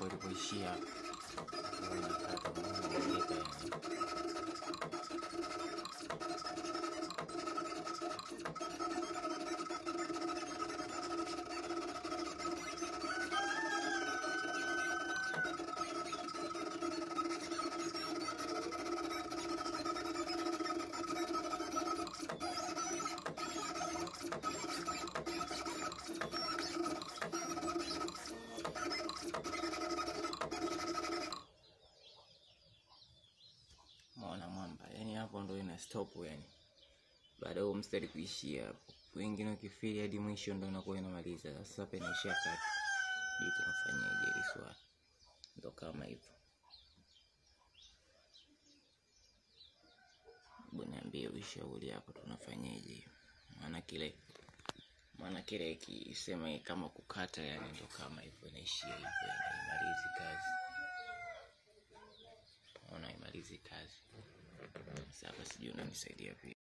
hapo ilipoishia hapo. Kwa hiyo inakata, unaona inaeleka yani. Umeona mwamba, yani hapo ndo ina stop yani, baada ya huo mstari kuishia hapo. Wengine wakifili hadi mwisho ndo inakuwa inamaliza. Sasa hapa inaishia kati, sijui tunafanyaje hili swali, ndo kama hivyo. Hebu niambie ushauri hapo, tunafanyaje? Maana kile maana kile ikisema kama kukata, yani ndo kama hivyo, inaishia hivyo, yani haimalizi kazi, ona haimalizi kazi. Sasa hapa sijui unanisaidia vipi.